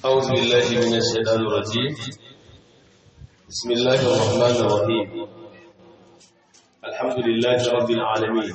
أعوذ بالله من الشيطان الرجيم بسم الله الرحمن الرحيم الحمد لله رب العالمين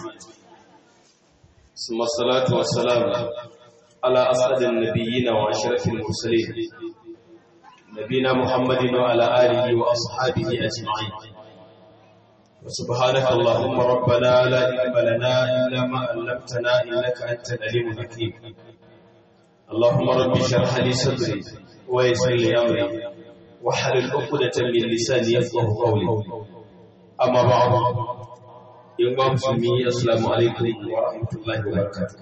ثم الصلاة والسلام على أسعد النبيين وأشرف المرسلين نبينا محمد وعلى آله وأصحابه أجمعين وسبحانك اللهم ربنا لا علم لنا إلا ما علمتنا إنك أنت العليم الحكيم اللهم رب اشرح لي صدري ويسر لي امري واحلل عقدة من لساني يفقهوا قولي اما بعد يوم مسلمي السلام عليكم ورحمة الله وبركاته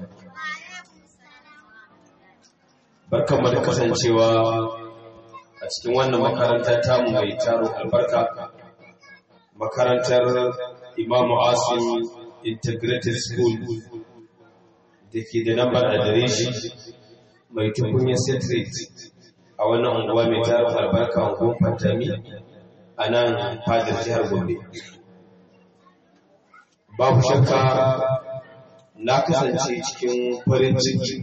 barkan mu da kasancewa a cikin wannan makaranta tamu mai taro albarka makarantar imamu asim integrated school da ke da lambar adireshi mai tukunyar citrate a wannan unguwa mai tarin albarka unguwan fantami a nan fadar jihar gombe babu shakka na kasance cikin farin ciki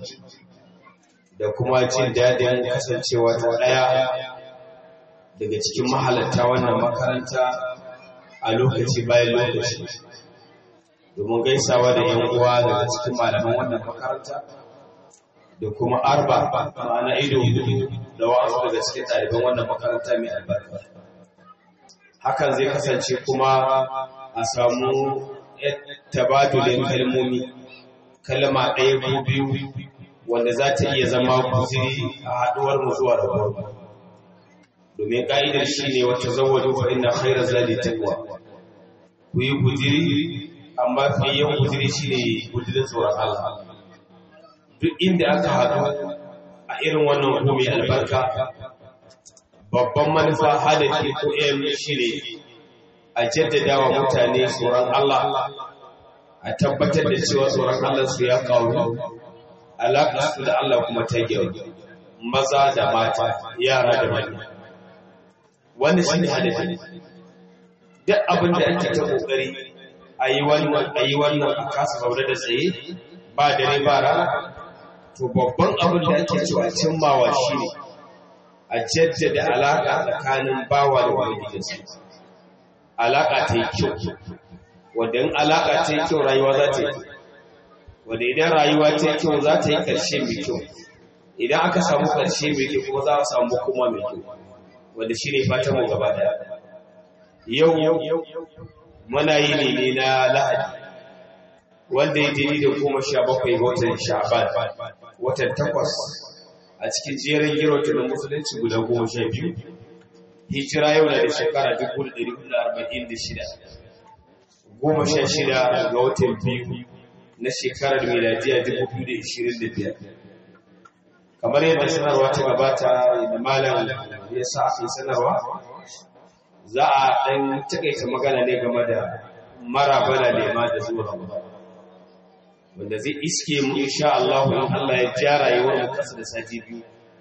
da kuma jin daɗin kasancewa ta ɗaya daga cikin mahalarta wannan makaranta a lokaci bayan lokaci domin gaisawa da 'yan uwa daga cikin malaman wannan makaranta da kuma arba ma'ana ido hudu da wa'azu daga cikin ɗaliban wannan makaranta mai albarka hakan zai kasance kuma a samu tabadulin kalmomi kalma ɗaya ko biyu wanda za ta iya zama kuziri a haɗuwar mu zuwa da domin ƙa'idar shi ne wata zawadu fa ina khairar zali takwa ku yi kuziri amma fiye kuziri shi ne kuzirin tsoron Allah duk inda aka haɗu a irin wannan mai albarka babban manufa hadafi ko aim shi ne a jaddada wa mutane tsoron Allah a tabbatar da cewa tsoron Allah su ya kawo alaƙa su da Allah kuma ta gyau maza da mata yara da manya wani shi ne hadafi duk abin da ake ta ƙoƙari a yi wannan a kasa zaune da tsaye ba dare ba rana to babban abin da ake cewa cimmawa shi ne a jaddada alaƙa tsakanin bawa da ubangijinsa alaƙa ta yi kyau wadda in alaƙa ta yi kyau rayuwa za ta yi wadda idan rayuwa ta yi kyau za ta yi ƙarshe mai kyau idan aka samu ƙarshe mai kyau kuma za a samu kuma mai kyau wadda shi ne fatan mu gaba daya yau muna yi ne na lahadi wanda ya daidai da goma sha bakwai ga watan sha'ban watan takwas a cikin jerin girota na musulunci guda goma sha biyu hijira yau na da shekara dubu da ɗari hudu arba'in da shida goma sha shida ga watan biyu na shekarar miladiya dubu biyu da ishirin da biyar kamar yadda sanarwa ta gabata da malam ya sa aka sanarwa za a ɗan taƙaita magana ne game da marabana nema da zuwa ramadan wanda zai iske mu insha Allah in Allah ya ja rayuwar mu kasa da sati biyu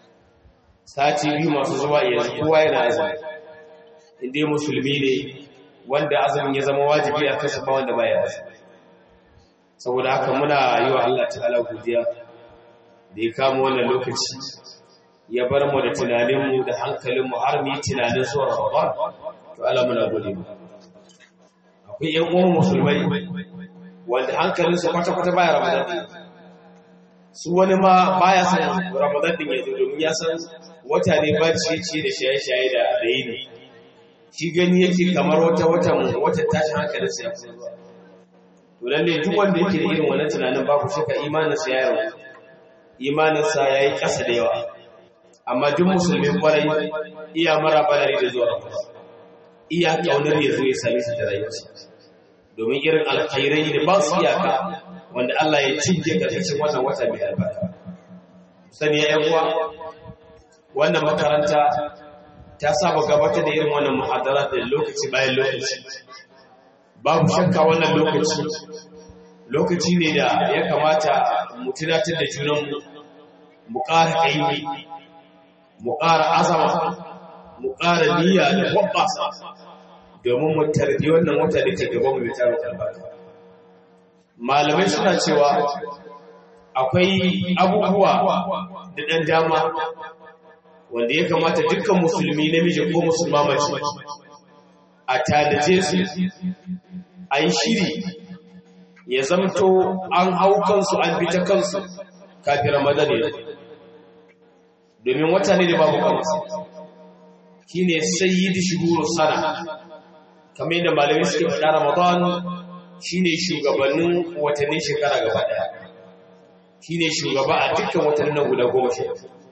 sati biyu masu zuwa yanzu kowa yana azumi inda musulmi ne wanda azumin ya zama wajibi a kasa ba wanda baya azumi saboda haka muna yi wa Allah ta'ala godiya da ya kama wannan lokaci ya bar mu da tunanin mu da hankalin mu har mu yi tunanin zuwa Ramadan to Allah muna gode mu akwai ƴan uwan musulmai wanda hankalinsu kwata-kwata baya ramadan su wani ma baya san ramadan din ya zo domin ya san wata ne ba ciye-ciye da shaye-shaye da rayi ne shi gani yake kamar wata watan watan tashin hankalinsa ya fi zuwa to lalle duk wanda yake da irin wannan tunanin babu shakka imaninsa ya yi imaninsa ya yi ƙasa da yawa amma duk musulmi kwarai iya mara balari da zuwa ramadan iya ƙaunar ya zo ya same su da rayuwarsa domin irin alkhairai da ba su iyaka wanda Allah ya cinye karkashin wannan wata mai albarka sani ya uwa wannan makaranta ta saba gabatar da irin wannan muhadara da lokaci bayan lokaci babu shakka wannan lokaci lokaci ne da ya kamata mu tunatar da junanmu mu ƙara ƙaimi mu ƙara azama mu ƙara niyya da wabbasa domin mu tarbi wannan wata da ke gaban mai tarin albarka malamai suna cewa akwai abubuwa da ɗan dama wanda ya kamata dukkan musulmi namiji ko musulma mace a tadace su a yi shiri ya zamto an hau kansu an fita kansu kafin ramadan ya domin wata ne da babu kansu shi ne sayyidi shiguru sana kamar yadda malamai suke faɗa ramadan shi ne shugabannin watannin shekara gaba ɗaya shi ne shugaba a dukkan watannin guda goma sha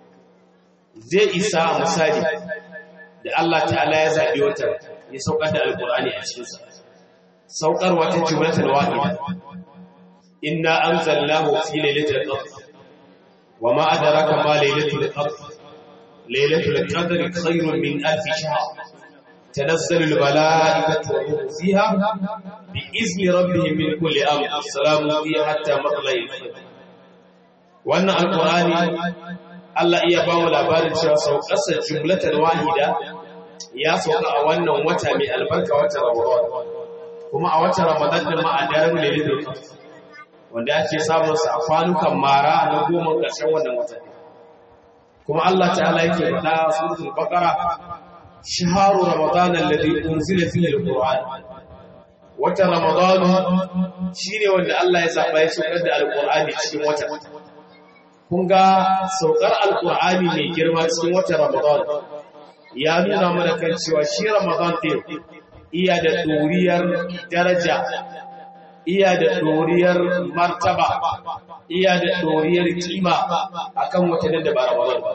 zai isa a misali da Allah ta'ala ya zaɓi watan ya saukar da alƙur'ani a cikinsa saukar wata jumlatul wahida inna anzalnahu fi lailatul qadr wa ma adraka ma lailatul qadr lailatul qadri khairun min alf shahr tanazzalu al malaikatu wa ruhu fiha bi izni rabbihim min kulli amr salamun fiha hatta matla'il fajr wannan alqur'ani Allah iya ba mu labarin cewa saukarsa jumlatul wahida ya sauka a wannan wata mai albarka wata Ramadan kuma a watan Ramadan din ma a daren Lailatul Qadr wanda ake samun sa a kwanukan mara na goma ƙarshen wannan wata kuma Allah ta'ala yake faɗa a suratul Baqara shahru ramadan alladhi unzila fihi alquran wata Ramadan shine wanda Allah ya zaba ya saukar da alqur'ani cikin wata kun ga saukar alqur'ani mai girma cikin wata Ramadan ya nuna mana kan cewa shi Ramadan din iya da ɗoriyar daraja, iya da ɗoriyar martaba, iya da ɗoriyar kima a kan watannin da ba Ramadan ba.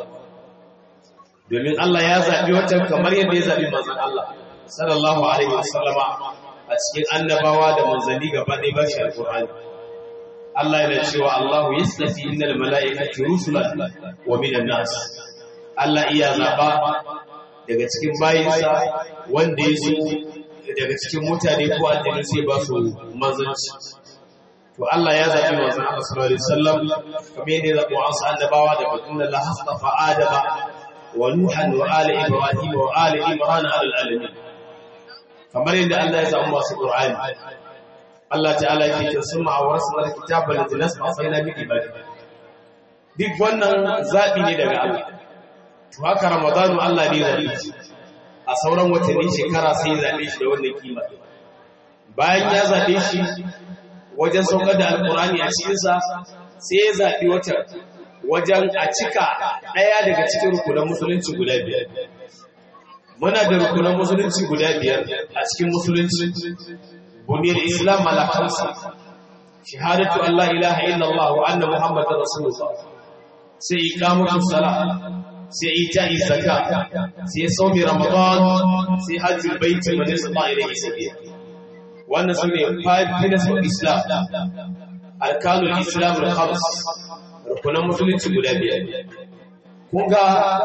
Domin Allah ya zaɓi watan kamar yadda ya zaɓi manzan Allah, sallallahu Alaihi wasallama a cikin annabawa da manzanni gaba ɗaya ba shi alƙur'ani. Allah yana cewa Allahu ya tsafi innal mala'ikati rusulan wa minan nas. Allah iya zaɓa daga cikin bayinsa wanda ya so daga cikin mutane ko aljanu sai ba su manzanci to Allah ya zabi manzon Allah sallallahu alaihi wasallam kamar yadda ya zabi wasu annabawa da batun Allah hastafa Adama wa Nuhan wa ali Ibrahim wa ali Imran ala alamin kamar yadda Allah ya zabi masu Qur'ani Allah ta'ala yake cewa summa awrasna alkitaba alladhi nasfaina bi ibadi duk wannan zabi ne daga Allah to haka Ramadanu Allah ne zabi a sauran watanni shekara sai ya zaɓe shi da wannan kima bayan ya zaɓe shi wajen saukar da alkurani a cikinsa sai ya zaɓi watan wajen a cika ɗaya daga cikin rukunan musulunci guda biyar muna da rukunan musulunci guda biyar a cikin musulunci buniyar islam ala kamsa shahadatu allah ilaha illallah wa anna muhammadar rasulullah sai iqamatu salat sai ita zaka sai saumi ramadan sai hajjul baiti wa nisba ilayhi sabila wannan sune five pillars of islam arkanul islam al-khams rukunan musulunci guda biyar kun ga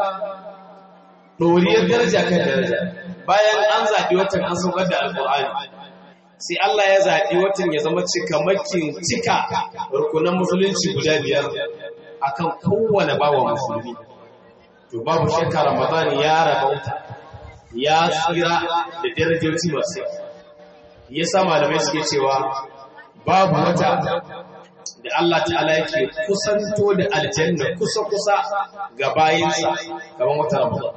doriyar daraja kan daraja bayan an zaɓi watan an saukar da alƙur'ani sai Allah ya zaɓi watan ya zama cikamakin cika rukunan musulunci guda biyar akan kowane bawa musulmi to babu shakka ramadan ya rabauta ya tsira da darajoji masu ya sa malamai suke cewa babu wata da Allah ta'ala yake kusanto da aljanna kusa-kusa ga bayinsa kamar wata ramadan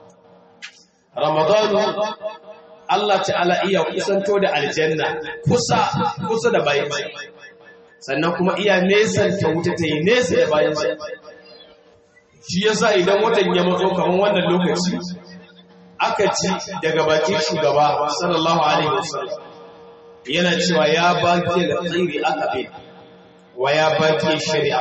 ramadan Allah ta'ala iya kusanto da aljanna kusa kusa da bayinsa sannan kuma iya nesanta wuta ta yi nesa da bayinsa shi yasa idan watan ya matso kamar wannan lokaci aka ci daga bakin shugaba sallallahu alaihi wasallam yana cewa ya baki alkhairi aka bi wa ya baki shari'a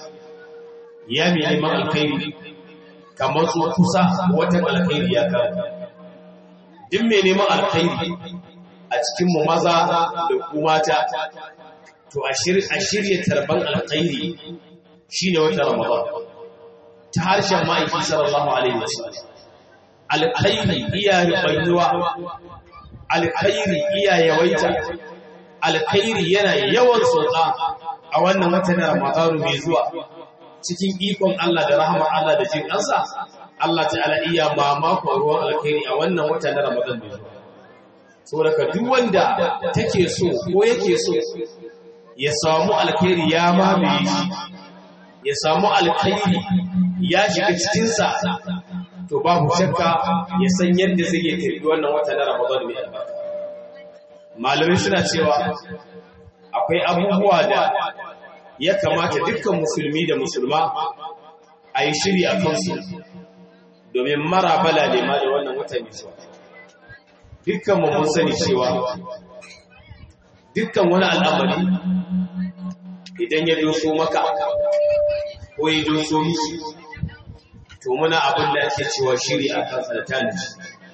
ya mi neman alkhairi kamar so kusa watan alkhairi ya kawo duk mai neman alkhairi a cikin mu maza da ku mata to a shirya tarban alkhairi shine watan ramadan ta harshen ma'aiki sallallahu alaihi wasallam alkhairi iya rubaiwa alkhairi iya yawaita alkhairi yana yawan sauka a wannan watan Ramadanu mai zuwa cikin ikon Allah da rahmar Allah da jin kansa Allah ta'ala iya mamako ruwan alkhairi a wannan watan Ramadan mai zuwa saboda duk wanda take so ko yake so ya samu alkhairi ya mamaye shi ya samu alkhairi ya shiga cikinsa to babu shakka ya san yadda zai yi karbi wannan wata na Ramadan mai albarka malamai suna cewa akwai abubuwa da ya kamata dukkan musulmi da musulma a yi shiri a kansu domin mara bala ne ma da wannan wata mai zuwa dukkan mu mun sani cewa dukkan wani al'amari idan ya doso maka ko ya doso miki to muna abin da ake cewa shiri a kan tanaji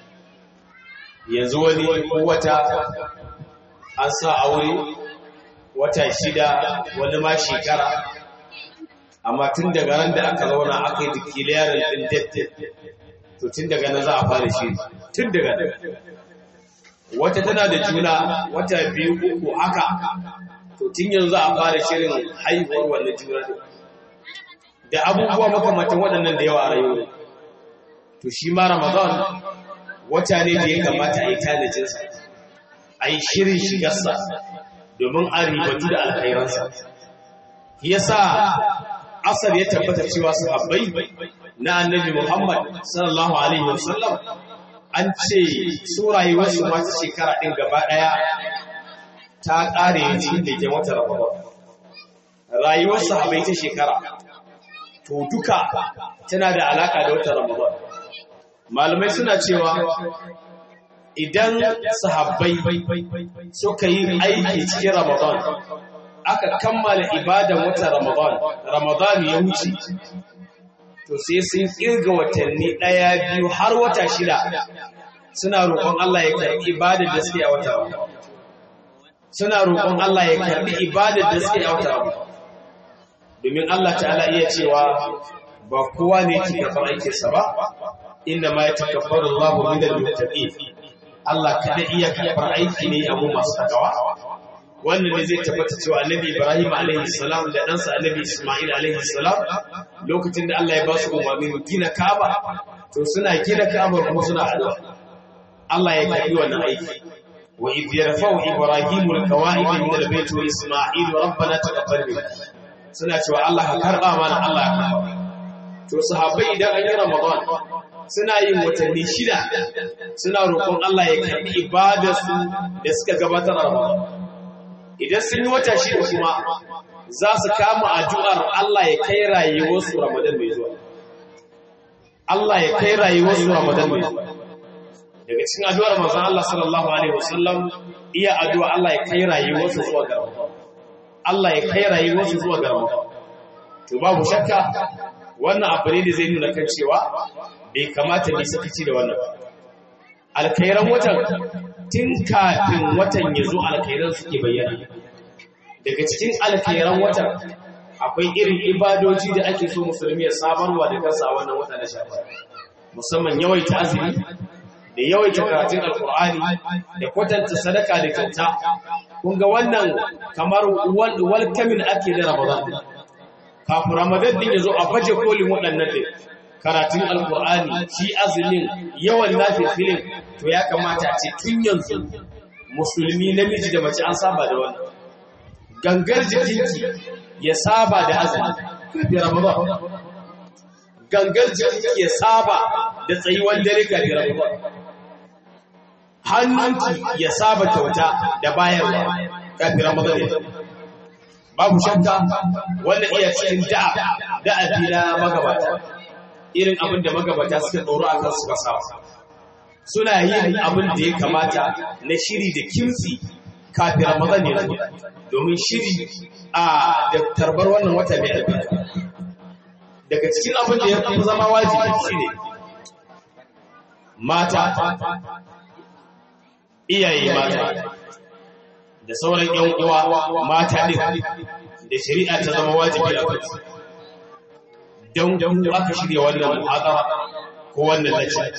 yanzu wani wata an sa aure wata shida wani ma shekara amma tun daga ran da aka zauna aka yi declaring din date to tun daga nan za a fara shiri tun daga nan wata tana da juna wata biyu uku haka to tun yanzu a fara shirin haihuwar wannan juna da abubuwa makamantan waɗannan da yawa a rayuwa to shi ma ramadan wata ne da ya kamata a yi tanajinsa a yi shirin shigarsa domin a ribatu da alkhairansa ya sa asar ya tabbata cewa sahabbai na annabi muhammad sallallahu alaihi wasallam an ce su rayuwarsu masu shekara ɗin gaba ɗaya ta ƙare cikin da ke wata ramadan rayuwar sahabbai ta shekara to duka tana da alaka da wata ramadan malamai suna cewa idan sahabbai suka yi aiki cikin ramadan aka kammala ibadan wata ramadan ramadan ya wuce to sai sun kirga watanni ɗaya biyu har wata shida suna roƙon Allah ya karɓi ibadar da suke a wata ramadan suna roƙon Allah ya karɓi ibadar da suke a wata ramadan domin Allah ta'ala iya cewa ba kowa ne ke karɓar aikinsa ba inda ma ya takabbar Allah min al-muttaqin Allah kada iya karɓar aiki ne abu masu takawa wannan ne zai tabbata cewa Annabi Ibrahim alaihi salam da ɗansa Annabi Isma'il alaihi salam lokacin da Allah ya ba su umarnin gina Kaaba to suna gina Kaaba kuma suna addu'a Allah ya karɓi wannan aiki وإذ يرفع إبراهيم القواعد من البيت وإسماعيل ربنا تقبل منا suna cewa Allah ka karɓa mana Allah ka karɓa. To sahabbai idan an yi Ramadan suna yin watanni shida suna roƙon Allah ya karɓi ibadarsu da suka gabatar a Ramadan. Idan sun yi wata shida kuma za su kama addu'ar Allah ya kai rayuwarsu Ramadan mai zuwa. Allah ya kai rayuwarsu Ramadan mai zuwa. Daga cikin addu'ar manzon Allah sallallahu alaihi wasallam iya addu'a Allah ya kai rayuwarsu zuwa ga Ramadan. Allah ya kai rayuwarsu zuwa ga Ramadan. To babu shakka wannan abu ne da zai nuna kan cewa bai kamata ne sakaci da wannan. Alkairan watan tun kafin watan ya zo alkairan suke bayyana. Daga cikin alkairan watan akwai irin ibadoji da ake so musulmi ya samarwa da kansa a wannan wata na shafa. Musamman yawaita azumi da yawaita karatun alkur'ani da kwatanta sadaka da kyauta kun ga wannan kamar walkamin ake da ramadan kafin ramadan din yazo a baje kolin waɗannan din karatun alkur'ani shi azumin yawan nafilin to ya kamata a ce tun yanzu musulmi namiji da mace an saba da wannan gangar jikinki ya saba da azumi kafin ramadan gangar jikinki ya saba da tsayuwar dare kafin ramadan hannunki ya saba kyauta da bayarwa kafin Ramadan ya babu shakka wannan iya cikin da'a da'abi na magabata irin abin da magabata suka tsoro a kan suka sa suna yin abin da ya kamata na shiri da kimtsi kafin Ramadan ya zo domin shiri a da tarbar wannan wata mai albarka daga cikin abin da ya fi zama wajibi shine mata iyaye mata da sauran ‘yan uwa mata ɗin da shari'a ta zama wajibi a kansu don ku aka shirya wannan muhadara ko wannan lacce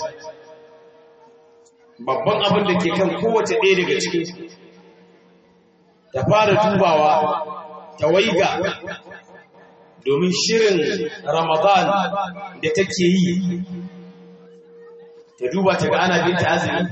babban abin da ke kan kowace ɗaya daga cikin ta fara dubawa ta waiga domin shirin ramadan da take yi ta duba ta ga ana binta azumi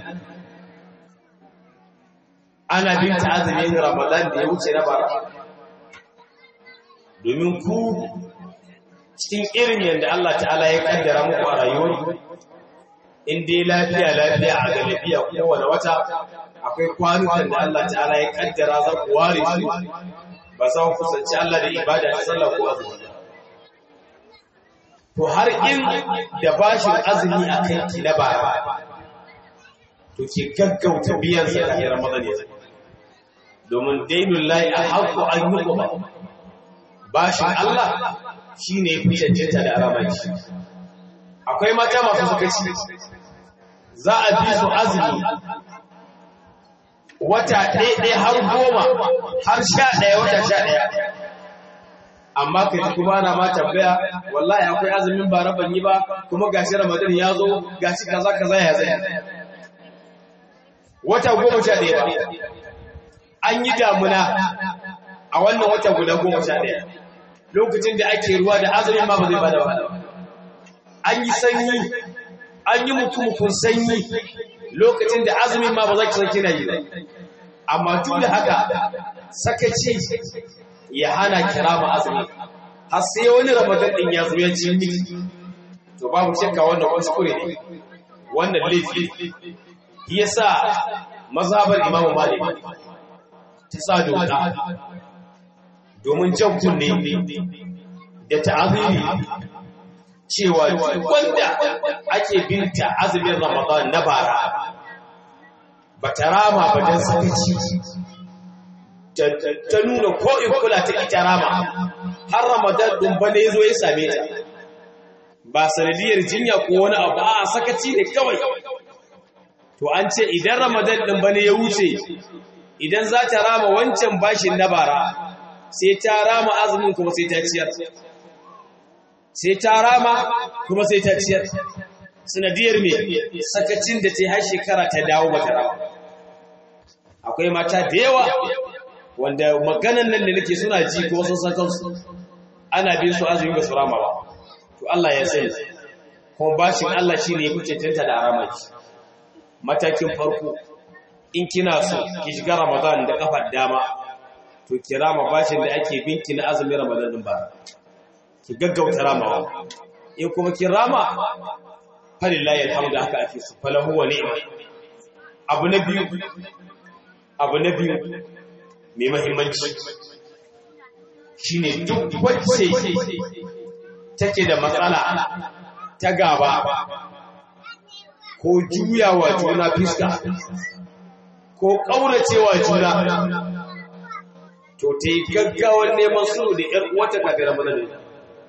ana binta azumin ramadan da ya wuce na bara domin ku cikin irin yadda Allah ta'ala ya kaddara muku a rayuwar in dai lafiya lafiya a galibiya kowane wata akwai kwanukan da Allah ta'ala ya kaddara za ku ware su ba za ku kusanci Allah da ibada ta sallah ko azumi to har in da bashin azumi a kan ki na bara to ki gaggauta biyan sa kafin Ramadan ya domin dainul lahi a haƙƙo an yi ba bashin Allah shine ya fi cancanta da aramaci akwai mata masu suka ci za a bi su azumi wata ɗaya har goma har sha ɗaya wata sha ɗaya amma ka ji kuma ana ma tambaya wallahi akwai azumin bara ban yi ba kuma gashi ramadan ya zo gashi kaza kaza ya zai wata goma sha ɗaya ba an yi damuna a wannan wata guda goma sha ɗaya lokacin da ake ruwa da azumin ma ba zai bada ba an yi sanyi an yi mutumukun sanyi lokacin da azumin ma ba za ki san kina yi ba amma duk da haka sakaci ya hana kira ma azumi har sai wani ramadan din ya zo ya ci miki to babu shakka wannan kuskure ne wannan laifi yasa mazhabar Imam Malik ta sa doka domin jan kunne da ta'azimi cewa wanda ake binta azumin Ramadan na bara ba ta rama ba don sakaci ta nuna ko in kula ta ita rama har Ramadan ɗin ba ne zo ya same ta ba sanadiyar jinya ko wani abu a sakaci ne kawai to an ce idan Ramadan ɗin ba ne ya wuce idan za ta rama wancan bashin na bara sai ta rama azumin kuma sai ta ciyar sai ta rama kuma sai ta ciyar sanadiyar me sakacin da ta yi har shekara ta dawo ba ta rama akwai mata da yawa wanda maganan nan da nake suna ji kuma sun san kansu ana bin su azumi ba su rama ba to Allah ya sani kuma bashin Allah shine ya kuce tanta da aramaki matakin farko in kina so ki shiga Ramadan da kafar dama to ki rama bashin da ake binki na azumin Ramadan din ba ki gaggauta ramawa in kuma ki rama falillahi alhamdu haka ake su falahu wa ni'ma abu na biyu abu na biyu mai mahimmanci shine duk wacce take da matsala ta gaba ko juyawa juna fiska ko ƙauracewa juna to ta yi gaggawar neman sulhu da ‘yar uwata kafin ramadan da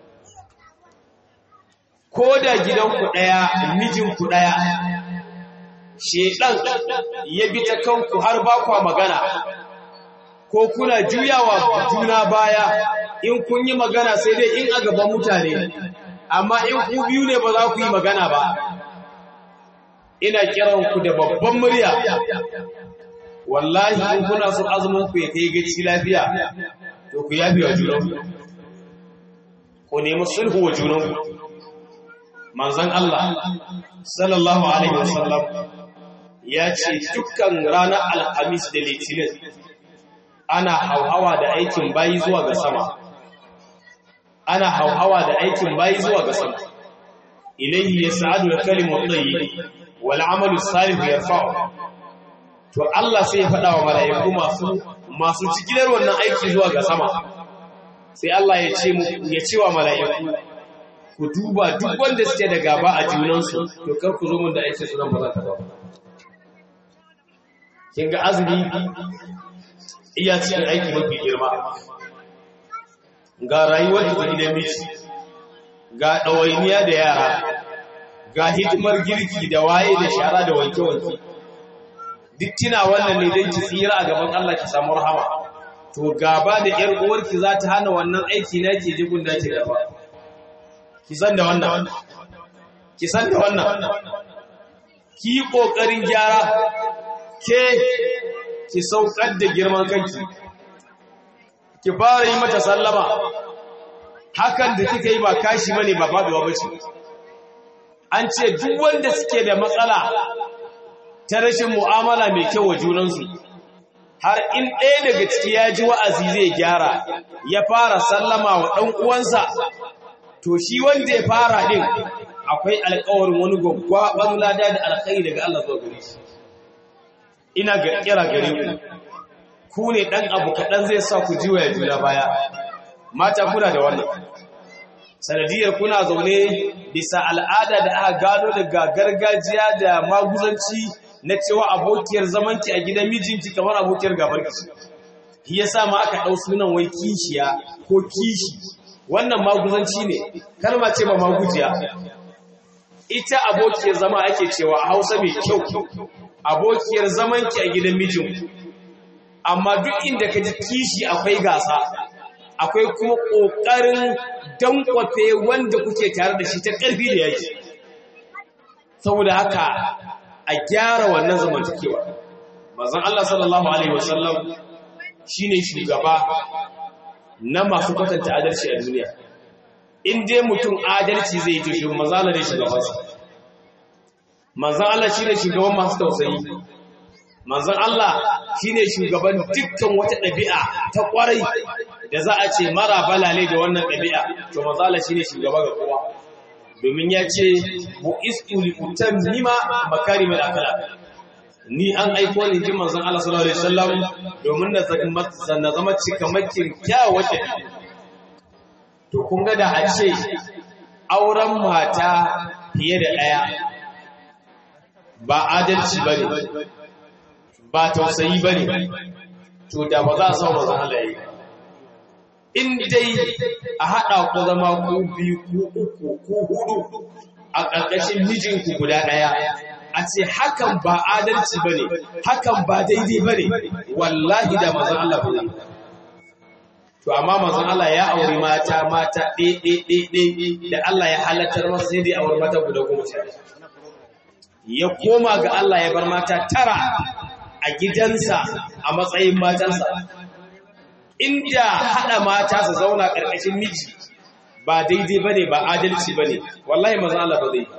ko da gidanku ɗaya mijinku ɗaya shedan ya bi ta kanku har ba kwa magana ko kuna juyawa juna baya in kun yi magana sai dai in a gaban mutane amma in ku biyu ne ba za ku yi magana ba ina kiranku da babban murya wallahi in kuna son azumin ku ya kai gaci lafiya to ku yafi wa junanku ku nemi sulhu wa junanku manzon Allah sallallahu alaihi wasallam ya ce dukkan ranar alhamis da litinin ana hauhawa da aikin bayi zuwa ga sama ana hauhawa da aikin bayi zuwa ga sama ilayhi yas'adu al-kalimu at-tayyib wal 'amalu as-salih yarfa'u to Allah sai ya faɗa wa mala'iku masu masu cikilar wannan aiki zuwa ga sama sai Allah ya ce mu ya ce wa mala'iku ku duba duk wanda suke da gaba a junansu to kar ku zo mun da aiki sunan ba za ta ba kin ga azumi iya cikin aiki mafi girma ga rayuwar da gidan miji ga ɗawainiya da yara ga hidimar girki da waye da shara da wanke-wanke duk kina wannan ne don ki tsira a gaban Allah ki samu rahama to gaba da ƴar uwarki za ta hana wannan aiki na ke jigun da ke gaba ki san da wannan ki san da wannan ki yi ƙoƙarin gyara ke ki saukar da girman kanki ki fara yi mata sallama hakan da kika yi ba kashi mane ba faduwa bace an ce duk wanda suke da matsala ta rashin mu'amala mai kyau wa junansu har in ɗaya daga ciki ya ji wa'azi zai gyara ya fara sallama wa ɗan uwansa to shi wanda ya fara din akwai alƙawarin wani gwaggwaban lada da alkhairi daga Allah zuwa gare shi ina ga kira gare ku ku ne dan abu kaɗan zai sa ku jiwa juna baya mata kuna da wannan sanadiyar kuna zaune bisa al'ada da aka gano daga gargajiya da maguzanci na cewa abokiyar zamanki a gidan mijinki kamar abokiyar gabarki shi yasa ma aka ɗau sunan wai kishiya ko kishi wannan maguzanci ne kalma ce ba magujiya ita abokiyar zama ake cewa a hausa mai kyau abokiyar zamanki a gidan mijin amma duk inda ka ji kishi akwai gasa akwai kuma ƙoƙarin dankwafe wanda kuke tare da shi ta ƙarfi da yaki saboda haka a gyara wannan zamantakewa mazan Allah sallallahu Alaihi wasallam shi ne shugaba na masu kwatanta adalci a duniya in dai mutum adalci zai yi tushe mazala ne shugabansa manzan Allah shi ne shugaban masu tausayi manzan Allah shi ne shugaban dukkan wata ɗabi'a ta ƙwarai da za a ce mara balale da wannan ɗabi'a to manzan Allah shi ne shugaba ga kowa domin ya ce bu istu li utammima makarimul akhlaq ni an aiko ni ji manzon Allah sallallahu alaihi wasallam domin na zama cikamakin kyawun ɗabi'a to kun ga da a ce auren mata fiye da ɗaya ba adalci ba ne ba tausayi ba ne to da ba za a samu mazan halaye in dai a haɗa ku zama ku biyu ku uku ku hudu a ƙarƙashin mijinku guda ɗaya a ce hakan ba adalci ba ne hakan ba daidai ba ne wallahi da mazan Allah ba ne to amma mazan Allah ya auri mata mata ɗaiɗaiɗaiɗai da Allah ya halattar masa sai dai auri mata guda goma sha ya koma ga Allah ya bar mata tara a gidansa a matsayin matansa inda haɗa mata su zauna ƙarƙashin miji ba daidai ba ne ba adalci ba ne wallahi mazan Allah ba zai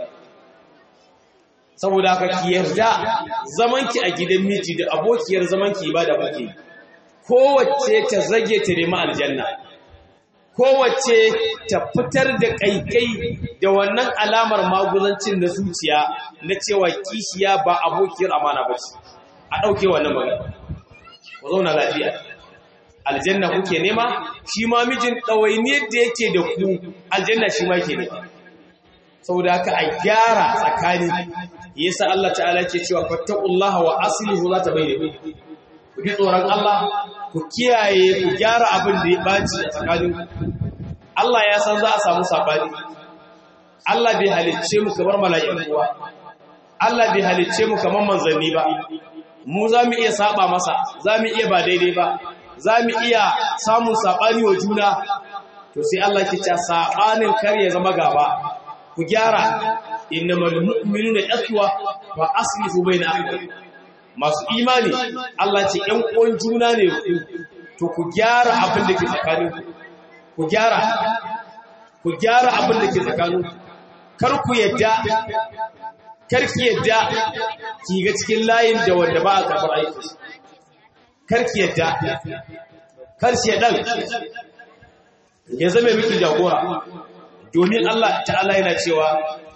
saboda haka ki yarda zamanki a gidan miji da abokiyar zamanki ba da muke kowace ta zage ta nemi aljanna kowace ta fitar da kaikai da wannan alamar maguzancin na zuciya na cewa kishiya ba abokiyar amana ba ce a ɗauke wannan magana ku zauna lafiya aljanna kuke nema shi ma mijin ɗawainiyar da yake da ku aljanna shi ma ke nema saboda haka a gyara tsakani yasa Allah ta'ala ke cewa fattaqullaha wa aslihu za ta bayyana ku ji tsoron Allah ku kiyaye ku gyara abin da ya baci a tsakanin Allah ya san za a samu sabani Allah bai halicce mu kamar mala'iku ba Allah bai halicce mu kamar manzanni ba mu za mu iya saba masa za mu iya ba daidai ba za mu iya samun sabani wa juna to sai Allah ke cewa sabanin kar ya zama gaba ku gyara innamal mu'minuna ikhwa fa aslihu bayna akhawaykum masu imani Allah ce ‘yan uwan juna ne ku, to ku gyara abin da ke tsakanin ku gyara, ku gyara abin da ke tsakanin kar ku yadda, kar ki yadda ki ga cikin layin da wanda ba a karɓar aiki. Kar ki yadda, kar shi ɗan ya zama miki jagora, domin Allah ta'ala yana cewa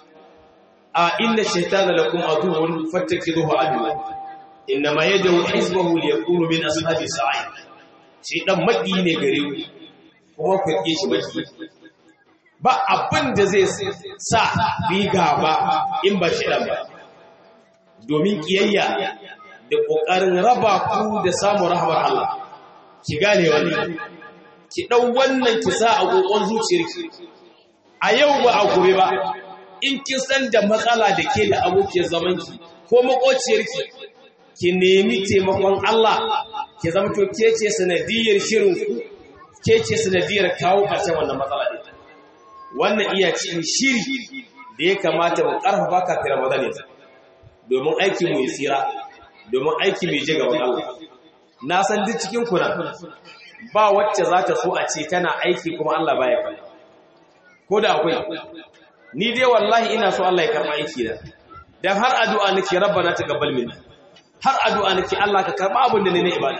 a inda shaitana lakum aduwwun fattakizuhu aduwwan innama yad'u hizbahu liyakunu min ashabi sa'i shi dan maki ne gare ku kuma ku rike shi maki ba abin da zai sa bi gaba in ba shi dan ba domin kiyayya da kokarin raba ku da samun rahmar Allah ki gane wannan ki dau wannan ki sa a kokon zuciyarki a yau ba a gobe ba in kin san da matsala da ke da abokiyar zamanki ko makociyarki ki nemi taimakon Allah ki zama to ke ce sanadiyar shirin ku ke ce sanadiyar kawo ƙarshen wannan matsala ɗin wannan iya cikin shiri da ya kamata mu ƙarfafa kafin Ramadan ya domin aiki mu yi tsira domin aiki mai je gaban Allah na san duk cikin ku ba wacce za ta so a ce tana aiki kuma Allah baya kai ko da akwai ni dai wallahi ina so Allah ya karɓa aiki da dan har addu'a nake rabbana taqabbal minna har addu'a nake Allah ka karba abin da ne na ibada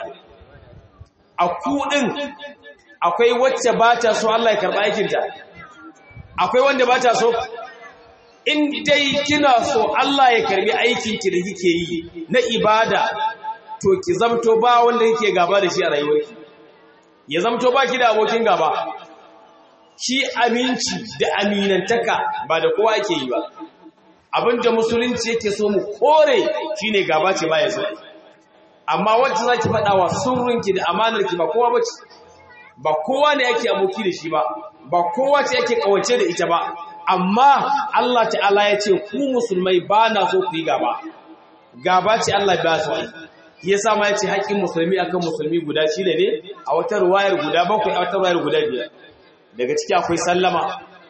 a ku din akwai wacce ba ta so Allah ya karba aikin ta akwai wanda ba ta so in dai kina so Allah ya karbi aikin ki da kike yi na ibada to ki zamto ba wanda kike gaba da shi a rayuwarki ya zamto ba ki da abokin gaba shi aminci da aminantaka ba da kowa ake yi ba abinda musulunci yake so mu kore shine gaba ce ba ya so amma wacce za ki faɗa wa surrinki da amanarki ba kowa ba ce ba kowa ne yake aboki da shi ba ba kowa ce yake kawace da ita ba amma Allah ta'ala ya ce ku musulmai ba na so ku yi gaba gaba ce Allah ba su yi ya sa ma ya ce haƙƙin musulmi akan musulmi guda shida ne a wata ruwayar guda bakwai a wata ruwayar guda biyar daga ciki akwai sallama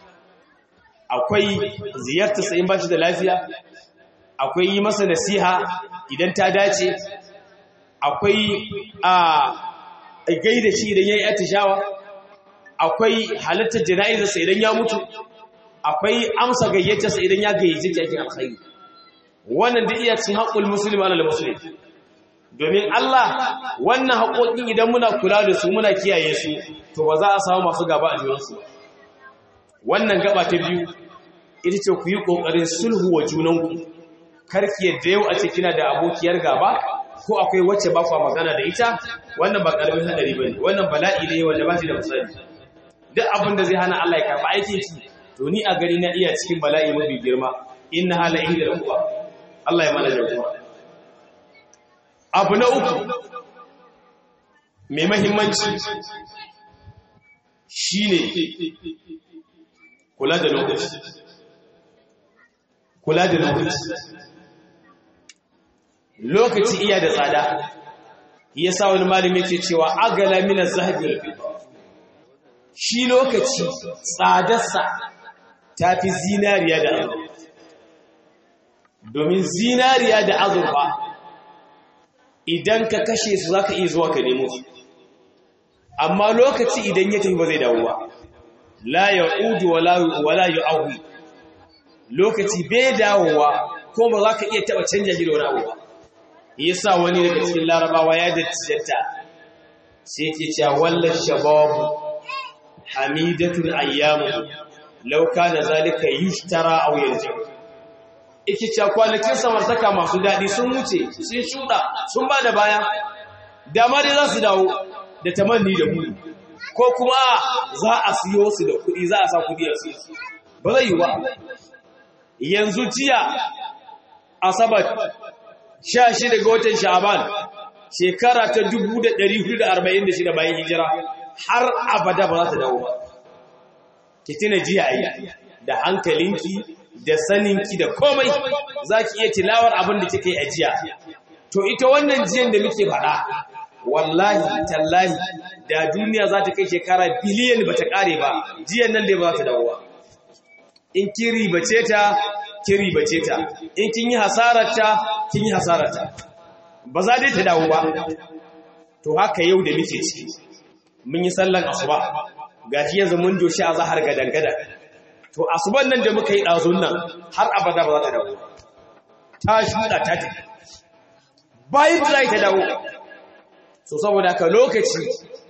akwai ziyartar sa in ba shi da lafiya akwai yi masa nasiha idan ta dace akwai a gaida shi idan ya yi atishawa akwai halittar jana'izarsa idan ya mutu akwai amsa gayyatarsa idan ya gayyace ki aikin alkhairi wannan da iya cin haƙul musulmi alal musulmi domin Allah wannan haƙoƙin idan muna kula da su muna kiyaye su to ba za a samu masu gaba a junansu wannan gaba ta biyu ita ce ku yi ƙoƙarin sulhu wa junanku karki yadda yau a ce kina da abokiyar gaba ko akwai wacce ba kwa magana da ita wannan ba ƙaramin hadari ba ne wannan bala'i ne wanda ba shi da misali duk abin da zai hana Allah ya karɓi aikin ki to ni a gari na iya cikin bala'i mafi girma inna hala inda da kuwa Allah ya mana jagora abu na uku mai mahimmanci shine kula da lokaci kula da lokaci lokaci iya da tsada yasa wani malami yake cewa agala min az-zahabi shi lokaci tsadarsa tafi zinariya da azurfa domin zinariya da azurfa idan ka kashe su zaka iya zuwa ka nemo su amma lokaci idan ya tafi ba zai dawo ba la ya'udu wala wala yu'awi lokaci bai dawowa ko ba za ka iya taba canja shi da wani abu ba yasa wani daga cikin larabawa ya dattata sai ke cewa wallan shababu hamidatul ayyamu law kana zalika yushtara aw yarji yake cewa kwanakin samartaka masu dadi sun wuce sun shuda sun ba da baya dama dai za su dawo da tamanni da mu ko kuma za a siyo su da kuɗi za a sa kuɗi a siyo ba zai yi ba yanzu jiya asabar sha shi daga watan sha'aban shekara ta 1446 bayan hijira har abada ba za ta dawo ba ki tuna jiya yi da hankalinki da saninki da komai za ki iya tilawar abin da kika yi a jiya to ita wannan jiyan da muke faɗa wallahi tallahi da duniya za ta kai shekara biliyan ba ta ƙare ba jiyan nan dai ba za ta dawo ba in kin ribace ta kin ribace ta in kin yi hasararta kin yi hasararta ba za dai ta dawo ba to haka yau da muke ciki mun yi sallan asuba gashi yanzu mun doshi a zahar gadangada to asuban nan da muka yi ɗazun nan har abada ba za ta dawo ta shuɗa ta tafi bayan da za ta dawo so saboda haka lokaci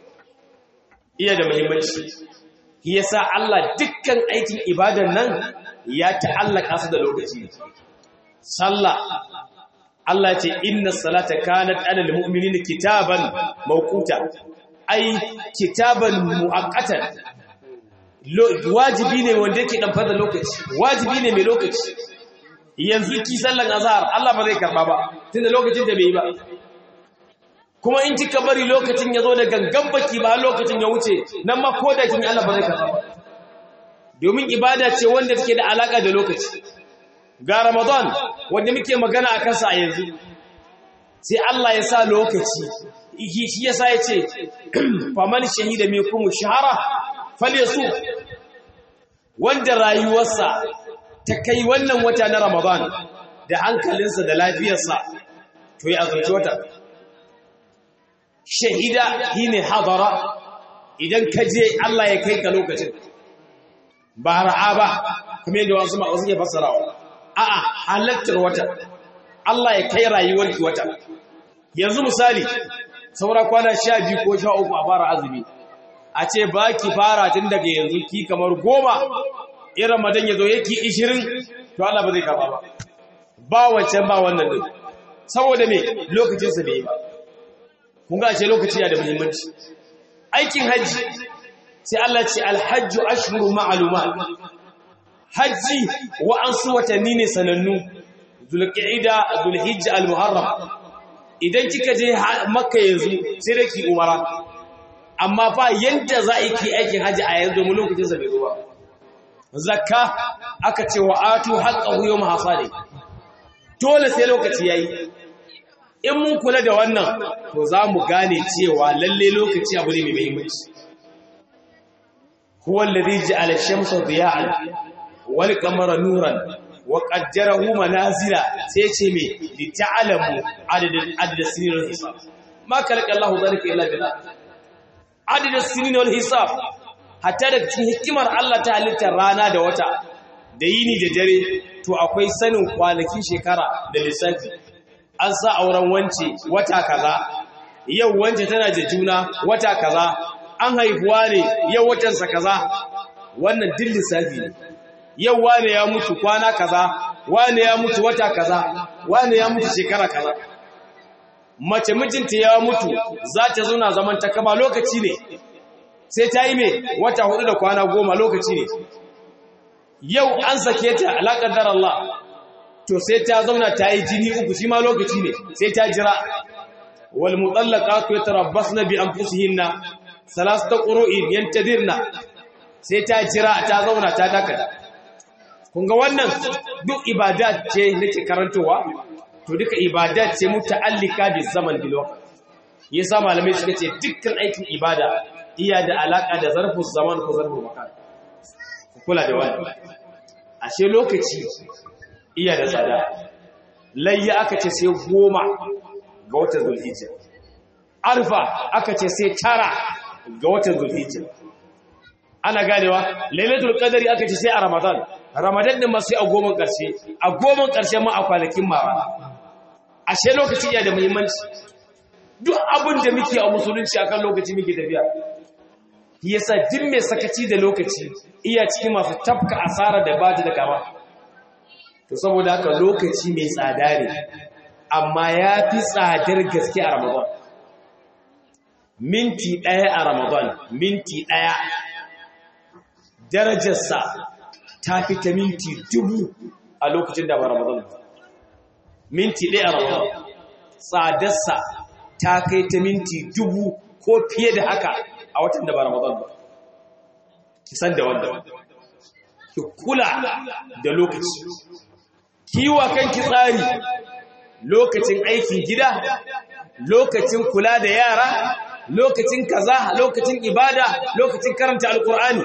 iya da muhimmanci yasa Allah dukkan aikin ibadan nan ya ta'allaka su da lokaci sallah Allah ce inna salata kanat alal mu'minina kitaban mawquta ai kitaban muaqqatan wajibi ne wanda yake dan fada lokaci wajibi ne mai lokaci yanzu ki sallan azhar Allah ba zai karba ba tunda lokacin da bai yi ba kuma in kika bari lokacin ya zo da gangan baki ba lokacin ya wuce nan ma ko da kin Allah ba zai karba ba domin ibada ce wanda take da alaka da lokaci ga Ramadan wanda muke magana akan sa a yanzu sai Allah ya sa lokaci shi yasa yace faman shahida minkum shahara falyasu wanda rayuwarsa ta kai wannan wata na Ramadan da hankalinsa da lafiyarsa to ya azumci wata shahida shine hadara idan ka je Allah ya kai ka lokacin ba ra'a ba kuma yadda wasu wasu ke fassarawa a'a halattar wata Allah ya kai rayuwarki wata yanzu misali saura kwana sha biyu ko sha uku a fara azumi a ce ba ki fara tun daga yanzu ki kamar goma in ramadan ya zo yake 20 to Allah ba zai karba ba ba wancan ba wannan din saboda me lokacin sa bai ba kun ga ce lokaci yana da muhimmanci aikin haji sai Allah ce alhajju ashhuru ma'lumat haji wa ansu watanni ne sanannu zulqa'ida zulhijja almuharram idan kika je makka yanzu sai da ki umara amma fa yanda za a ki aikin haji a yanzu mu lokacin sa bai zo ba zakka aka ce wa atu haqqahu yawm hasadi dole sai lokaci yayi in mun kula da wannan to za mu gane cewa lalle lokaci abu ne mai muhimmanci huwa alladhi ja'ala ash-shamsa diya'an wal qamara nuran wa qaddarahu manazila sai ce me li ta'lamu adadin adad sinin wal hisab ma kalaka Allahu dhalika illa billah adad sinin wal hisab hatta da cikin hikimar Allah ta halittar rana da wata da yini da dare to akwai sanin kwanakin shekara da lissafi an sa auren wance wata kaza yau wance tana da juna wata kaza an haifuwa ne yau watansa kaza wannan din lissafi ne yau wane ya mutu kwana kaza wane ya mutu wata kaza wane ya mutu shekara kaza mace mijinta ya mutu za ta zauna zaman ta kama lokaci ne sai ta yi mai wata hudu da kwana goma lokaci ne yau an sake ta alaƙar dar Allah to sai ta zauna ta yi jini uku shi ma lokaci ne sai ta jira wal mutallaqatu yatarabbasna bi anfusihinna salasata qura'in yantadirna sai ta jira ta zauna ta dakata kun ga wannan duk ibadat ce nake karantowa to duka ibadat ce muta'allika bi zaman bil waqt yasa malamai suka ce dukkan aikin ibada iya da alaka da zarfu zaman ko zarfu makan ku kula da wannan ashe lokaci iya da tsada layya aka ce sai goma ga watan zulhijja arfa aka ce sai tara ga watan zulhijja ana ganewa lailatul qadari aka ce sai a ramadan ramadan din ma sai a goma karshe a goma karshe ma a kwanakin ma ashe lokaci iya da muhimmanci duk abin da muke a musulunci akan lokaci muke tafiya yasa duk mai sakaci da lokaci iya cikin masu tafka asara da ba da kama to saboda haka lokaci mai tsada ne amma ya fi tsadar gaske a ramadan minti ɗaya a ramadan minti ɗaya darajarsa ta fi ta minti dubu a lokacin da ba ramadan minti ɗaya a ramadan tsadarsa ta kai ta minti dubu ko fiye da haka a watan da ba ramadan ba ki san da wanda ki kula da lokaci kiwa kanki tsari lokacin aikin gida lokacin kula da yara lokacin kaza lokacin ibada lokacin karanta alkur'ani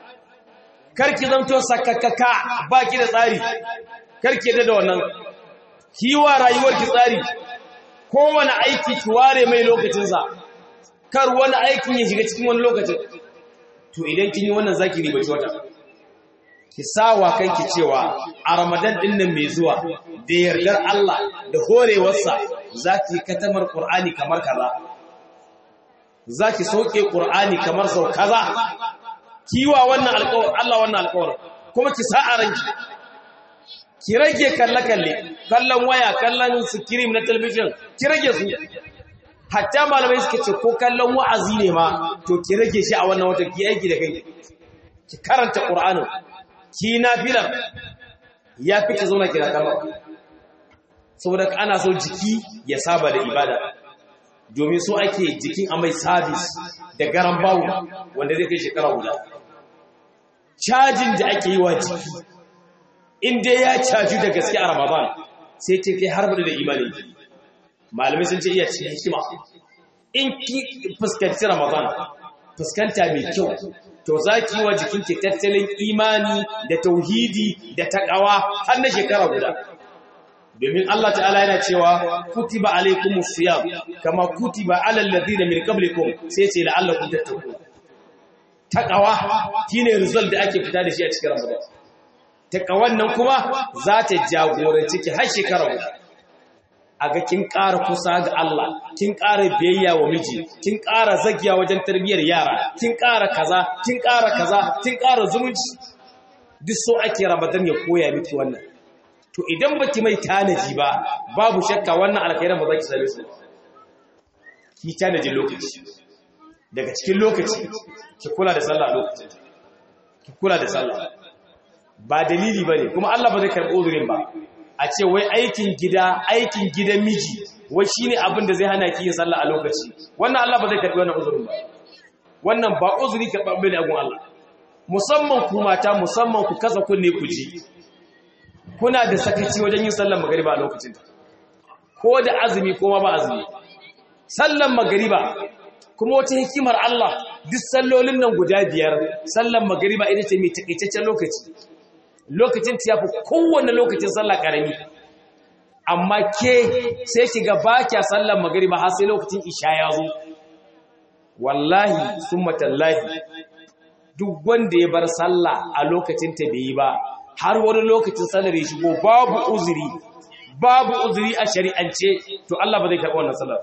karki zanto sakakaka baki da tsari karki da wannan kiwa rayuwarki tsari kowane aiki ki ware mai lokacinsa kar wani aikin ya shiga cikin wani lokacin to idan kin yi wannan zaki ribaci wata ki sawa kanki cewa a ramadan din nan mai zuwa da yardar Allah da horewarsa zaki katamar qur'ani kamar kaza zaki sauke qur'ani kamar sau kaza kiwa wannan alƙawar Allah wannan alƙawar kuma ki sa a ranki ki rage kalle kalle kallon waya kallon screen na television ki rage su hatta malamai suka ce ko kallon wa'azi ne ma to ki rage shi a wannan wata ki aiki da kai ki karanta qur'anin ki nafilar ya fi ki zauna kira kallon saboda ana so jiki ya saba da ibada domin so ake jikin a mai sabis da garan bawu wanda zai kai shekara guda cajin da ake yi wa jiki inda ya caju da gaske a ramadan sai ta kai har da imani malamai sun ce iya cikin hikima in ki fuskanci ramadan fuskanta mai kyau to za ki yi wa jikinki tattalin imani da tauhidi da taƙawa har na shekara guda domin Allah ta'ala yana cewa kutiba alaikumus siyam kama kutiba alal ladina min qablikum sai ce la'allakum tattaqun taqawa shine result da ake fita da shi a cikin Ramadan taqawan nan kuma za ta jagoranci ki har shekara guda aga kin ƙara kusa ga Allah kin ƙara biyayya wa miji kin ƙara zagiya wajen tarbiyyar yara kin ƙara kaza kin ƙara kaza kin ƙara zumunci duk so ake ramadan ya koya miki wannan to idan baki mai tanaji ba babu shakka wannan alkhairan ba za ki same su ki tanaji lokaci daga cikin lokaci ki kula da sallah lokacin ki kula da sallah ba dalili bane kuma Allah ba zai karbi uzurin ba a ce wai aikin gida aikin gidan miji wai shine abin da zai hana ki yin sallah a lokaci wannan Allah ba zai karbi wannan uzurin ba wannan ba uzuri karɓar bane a gun Allah musamman ku mata musamman ku kasa kunne ku ji kuna da sakaci wajen yin sallar magariba a lokacin ko da azumi ko ma ba azumi sallar magariba kuma wata hikimar Allah duk sallolin nan guda biyar sallar magariba ita ce mai takaitaccen lokaci lokacin ta yafi kowanne lokacin sallah karami amma ke sai ki ga ba kya sallar magariba har sai lokacin isha ya zo wallahi summa tallahi duk wanda ya bar sallah a lokacin ta bai yi ba har wani lokacin sallar ya shigo babu uzuri babu uzuri a shari'ance to Allah ba zai karɓi wannan sallar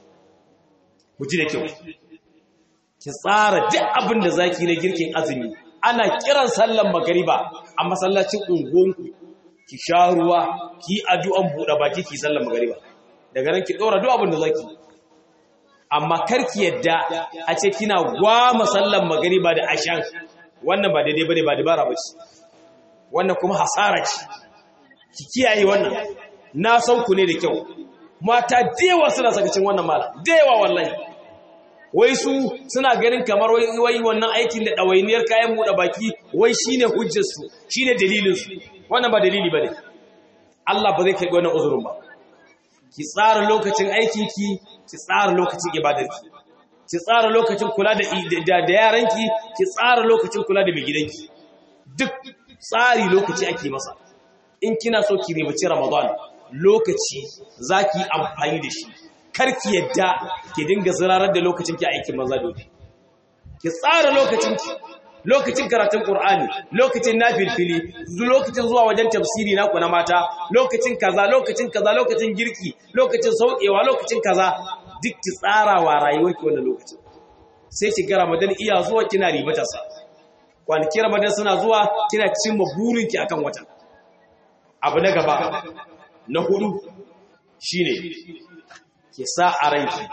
ku ji da kyau ki tsara duk abin da zaki na girkin azumi ana kiran sallar magariba a masallacin unguwanku ki sha ruwa ki addu'an buɗe baki ki sallar magariba daga nan ki ɗora duk abin da zaki amma karki yadda a ce kina gwama sallar magariba da ashan wannan ba daidai bane ba dabara ba ce wannan kuma hasara ce ki kiyaye wannan na san ku ne da kyau mata dewa suna sakacin wannan mala dewa wallahi wai su suna ganin kamar wai wannan aikin da ɗawainiyar kayan buɗe baki wai shine hujjarsu shine dalilinsu wannan ba dalili bane Allah ba zai kai wannan uzurin ba ki tsara lokacin aikinki ki tsara lokacin ibadarki ki tsara lokacin kula da da yaranki ki tsara lokacin kula da mai gidanki duk tsari lokaci ake masa in kina so ki ribaci ramadan lokaci zaki amfani da shi karki yadda ki dinga zirarar da lokacin ki aikin maza dole ki tsara lokacin ki lokacin karatun qur'ani lokacin nafilfili lokacin zuwa wajen tafsiri naku na mata lokacin kaza lokacin kaza lokacin girki lokacin saukewa lokacin kaza duk ki tsara wa rayuwarki wannan lokacin sai ki ga ramadan iya zuwa kina ribata sa kwanaki ramadan suna zuwa kina cimma burinki akan watan abu na gaba na hudu shine ki sa a ranki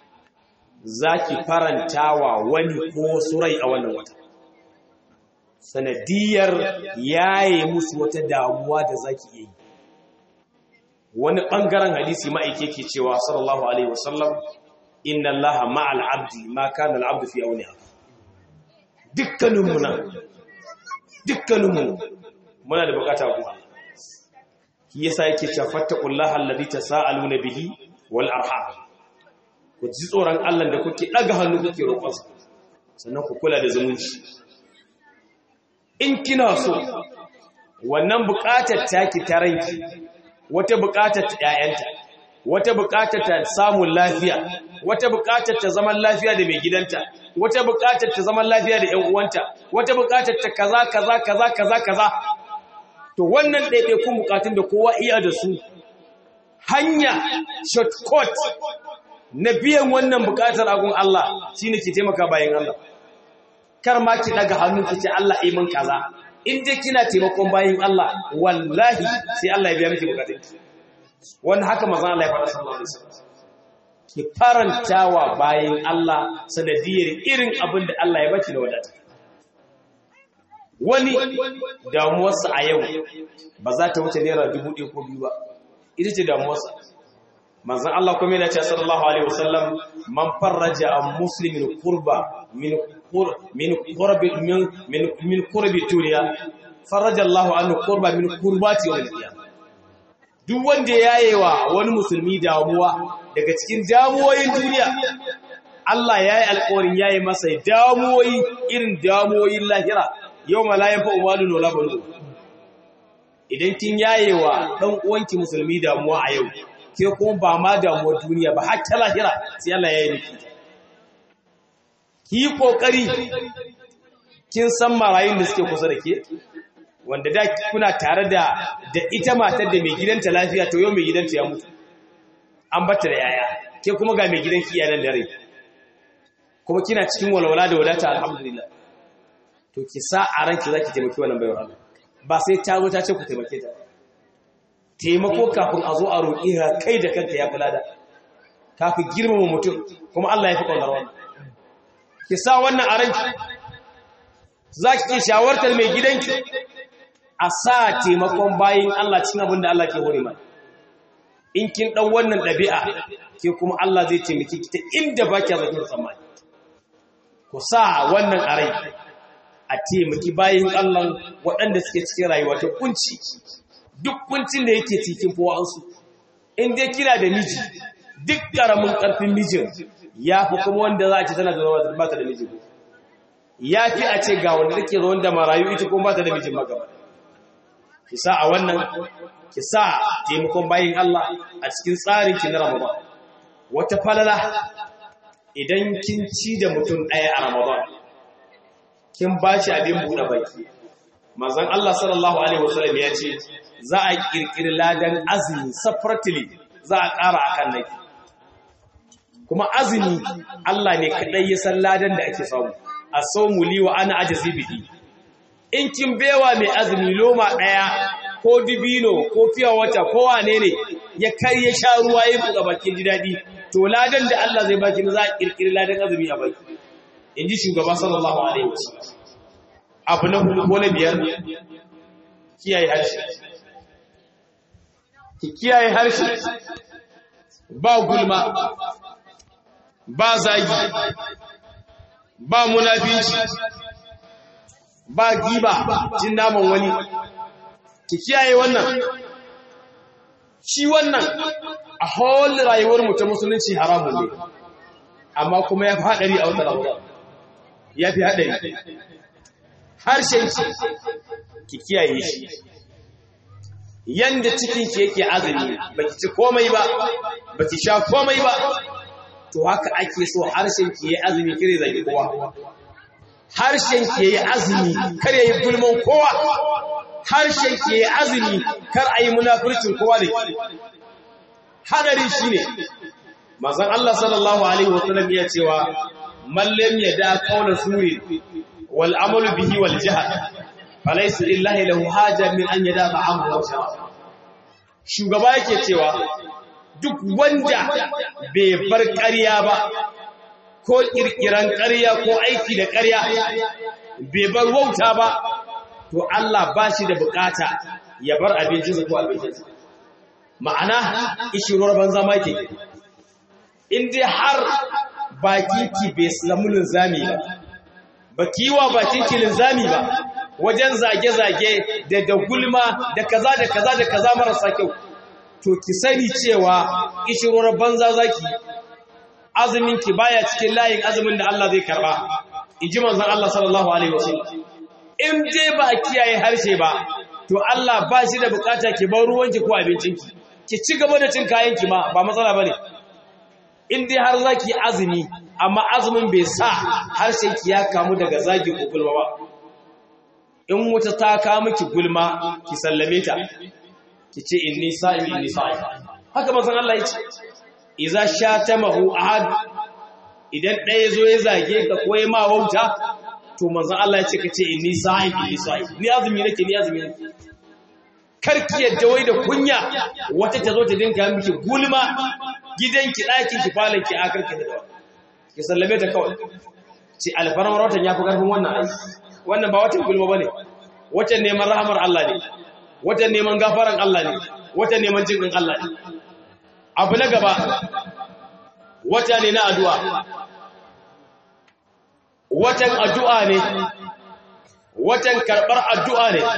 zaki farantawa wani ko wasu rai a wannan wata sanadiyar yaye musu wata damuwa da zaki yi wani bangaren hadisi ma'aike ke cewa sallallahu alaihi wasallam inna allaha ma'al abdi ma kana al-abdu fi awniha dukkaninmu nan dukkaninmu muna da bukata ku shi yasa yake cewa fattaqullaha alladhi tasaaluna bihi wal arham ku ji tsoron Allah da kuke daga hannu kuke roƙon sannan ku kula da zumunci in kina so wannan bukatar taki ta ranki wata bukatar ta ƴaƴanta wata bukatar ta samun lafiya wata bukatar ta zaman lafiya da mai gidanta wata bukatar ta zaman lafiya da ƴan uwanta wata bukatar ta kaza kaza kaza kaza kaza to wannan ɗaiɗaikun bukatun da kowa iya da su hanya shortcut na biyan wannan bukatar agun Allah shine ke taimaka bayan Allah kar ma ki daga hannu ki ce Allah yi min kaza in dai kina taimakon bayin Allah wallahi sai Allah ya biya miki bukatun ki wannan haka manzon Allah ya faɗa sallallahu alaihi wasallam ki farantawa bayin Allah sanadiyar irin abin da Allah ya baki da wadata wani damuwarsa a yau ba za ta wuce naira dubu ɗaya ko biyu ba ita ce damuwarsa manzan Allah kuma yana ce sallallahu alaihi wasallam man farraja an muslimin kurba min min qurbi min min qurbi duniya farraja Allah anhu kurba min kurbati wal qiyamah duk wanda yayewa wani musulmi damuwa daga cikin damuwoyin duniya Allah yayi alƙawarin yayi masa damuwoyi irin damuwoyin lahira yau malayan fa umalun wala banu idan kin yayewa dan uwanki musulmi damuwa a yau ke kuma ba ma damuwa duniya ba har ta lahira sai Allah ya yi miki ki kokari kin san marayun da suke kusa da ke wanda da kuna tare da da ita matar da mai gidanta lafiya to yau mai gidanta ya mutu an bata da yaya ke kuma ga mai gidanki iyalan da rai kuma kina cikin walwala da wadata alhamdulillah to ki sa a ranki zaki taimaki wannan baiwar Allah ba sai ta zo ta ce ku taimake ta taimako kafin a zo a roƙi ka kai da kanka ya fi lada ka fi girmama mutum kuma Allah ya fi ƙaunar wannan ki sa wannan a ranki za ki ke shawartar mai gidanki a sa taimakon bayin Allah cin abin da Allah ke hore mai in kin ɗan wannan ɗabi'a ke kuma Allah zai taimaki ki ta inda ba ki zaton tsammani ku sa wannan a rai a taimaki bayin Allah waɗanda suke cikin rayuwa ta kunci duk kuncin da yake cikin fowansu in dai kina da miji duk ƙaramin ƙarfin mijin ya fi kuma wanda za a ce tana da ba ta da miji ya fi a ce ga wanda take zo wanda marayu ita kuma ba ta da mijin magaba ki sa a wannan ki sa taimakon bayin Allah a cikin tsarin ki na Ramadan wata falala idan kin ci da mutum ɗaya a Ramadan kin ba shi abin buɗe baki manzon Allah sallallahu alaihi wasallam ya ce za a kirkiri ladan azumi separately za a ƙara akan naki kuma azumi Allah ne kadai ya san ladan da ake samu asawmu li wa ana ajzi bihi in kin bewa mai azumi loma daya ko dibino ko fiya wata ko wane ne ya kai ya sha ruwa ya buga bakin ji dadi to ladan da Allah zai baki za a kirkiri ladan azumi a baki inji shugaba sallallahu alaihi wasallam abu na hudu ko na biyar kiyaye harshe ki kiyaye harshe ba gulma ba zagi ba munafici ba giba jin naman wani ki kiyaye wannan shi wannan a whole rayuwar mu ta musulunci haramun ne amma kuma ya fi haɗari a wata ramadan ya fi haɗari harshen ki kiyaye shi yanda cikin ki yake azumi baki ci komai ba baki sha komai ba to haka ake so harshen ki yayi azumi kire zaki kowa harshen ki yayi azumi kar yayi gulman kowa harshen ki yayi azumi kar ayi munafircin kowa da ki hadari shine manzon Allah sallallahu alaihi wasallam ya cewa man lam yada qawla suri wal amalu bihi wal jihad falaysa lillahi lahu haja min an yada ta'amu wa sharab shugaba yake cewa duk wanda bai bar ƙarya ba ko ƙirƙiran ƙarya ko aiki da ƙarya bai bar wauta ba to Allah ba shi da bukata ya bar abincinsa ko abincinsa ma'ana ishirar banza ma ke in dai har baki ki bai samu linzami ba ba ki wa bakin ki linzami ba wajen zage-zage da da gulma da kaza da kaza da kaza marasa kyau to ki sani cewa ishirar banza zaki azumin ki baya cikin layin azumin da Allah zai karba inji manzon Allah sallallahu alaihi wasallam in dai ba kiyaye harshe ba to Allah ba shi da bukata ki bar ruwanki ko abincinki ki ci gaba da cin kayanki ma ba matsala bane in dai har zaki azumi amma azumin bai sa harshen ki ya kamu daga zagi ko gulma ba in wuta ta ka miki gulma ki sallame ta ki ce inni sa'im inni sa'im haka manzon Allah yace idza shatamahu ahad idan ɗaya zo ya zage ka ko ya ma wauta to manzon Allah yace ka ce inni sa'im inni sa'im ni azumi nake ni azumi nake karki yadda wai da kunya wata ta zo ta dinka miki gulma gidanki ɗakin ki falon ki akar ki da ki sallame ta kawai ce alfarmar watan ya fi ƙarfin wannan aiki wannan ba watan gulma ba ne watan neman rahamar Allah ne watan neman gafaran Allah ne watan neman jinƙin Allah ne abu na gaba wata ne na addu'a watan addu'a ne watan karɓar addu'a ne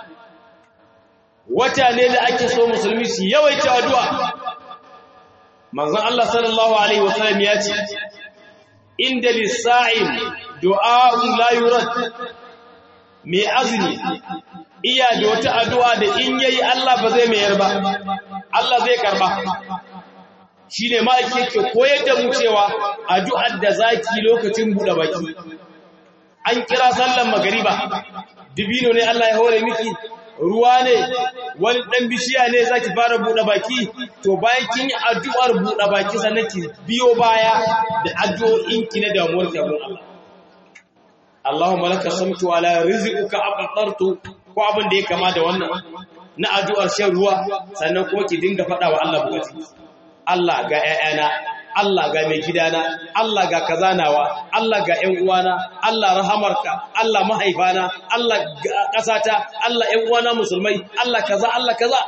wata ne da ake so musulmi su yawaita addu'a manzon Allah sallallahu alaihi wasallam ya ce inda lissa'in du'a'un la yurad mai azumi iya da wata addu'a da in yayi Allah ba zai mayar ba Allah zai karba shine ma yake koyar da mu cewa addu'ar da zaki lokacin buɗe baki an kira sallan magariba dibino ne Allah ya hore miki ruwa ne wani ɗan bishiya ne za ki fara buɗe baki to bayan kin yi addu'ar buɗe baki sannan ki biyo baya da addu'o'inki na damuwar kyabun Allah. Allahumma laka samtu ala rizquka aqtartu ko abin da ya kama da wannan na addu'ar shan ruwa sannan kuma ki dinga faɗa wa Allah bukatu Allah ga ‘ya'yana Allah ga mai gidana Allah ga kazanawa Allah ga ‘yan uwana Allah rahamarka Allah mahaifana Allah ƙasata Allah ‘yan uwana musulmai Allah kaza Allah kaza